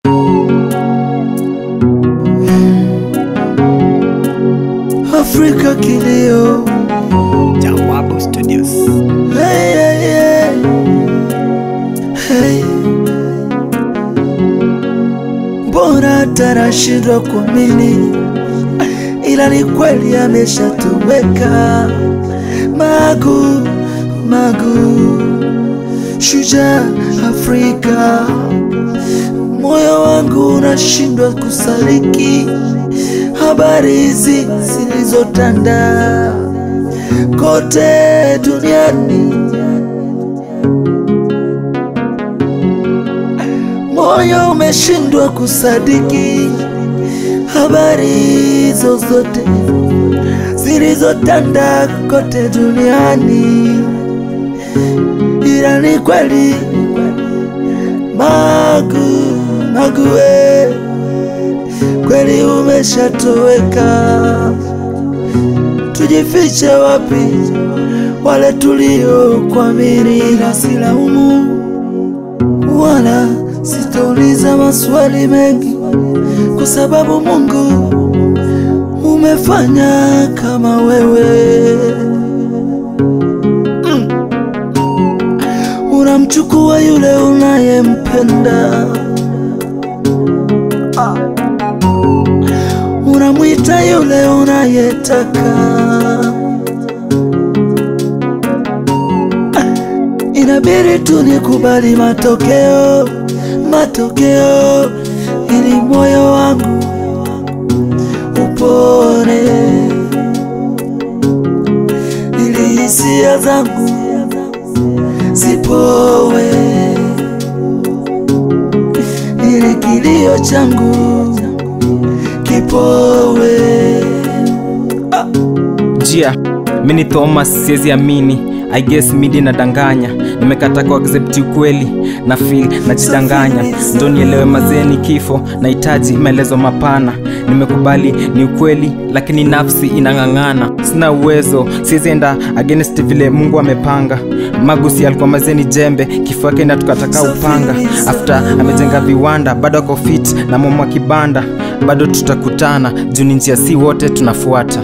Afrika kilio Jawabu Studios. hey, hey, hey. Hey. Mbona tarashindwa kuamini, ila ni kweli ameshatoweka. Magu Magu, shujaa Afrika, moyo wangu unashindwa kusaliki habari hizi zilizotanda kote duniani. Moyo umeshindwa kusadiki habari hizo zote zilizotanda kote duniani, ila ni kweli Magu Magu, we kweli umeshatoweka. Tujifiche wapi wale tuliokuamini? Ila silaumu wala sitauliza maswali mengi, kwa sababu Mungu umefanya kama wewe mm. Unamchukua yule unayempenda ah. Unamwita yule unayetaka Inabidi tu nikubali matokeo, matokeo, ili moyo wangu upone, ili hisia zangu zipowe, ili kilio changu kipowe. Jia, mi ni Thomas, siwezi amini. I guess midi nadanganya, nimekata ku accept ukweli na feel najidanganya, ndo nielewe mazeni kifo, nahitaji maelezo mapana. Nimekubali ni ukweli, lakini nafsi inang'ang'ana, sina uwezo, siwezi enda against vile Mungu amepanga. Magusi alikuwa mazeni jembe, kifo yake inatukataka upanga. After amejenga viwanda, bado ako fit na mama kibanda, bado tutakutana juu ni njia si wote tunafuata.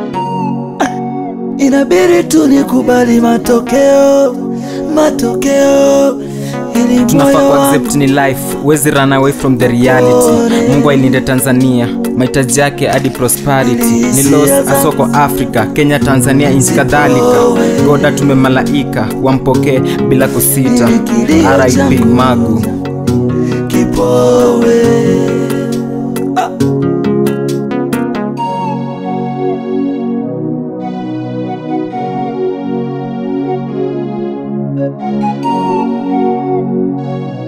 Inabidi tu nikubali matokeo, matokeo, ili tunafaa moyo ku wangu accept ni life huwezi run away from the reality mungu ailinde tanzania mahitaji yake hadi prosperity ni los asoko africa kenya tanzania nchi kadhalika goda tumemalaika wampokee bila kusita rip magu kipowe. Ah.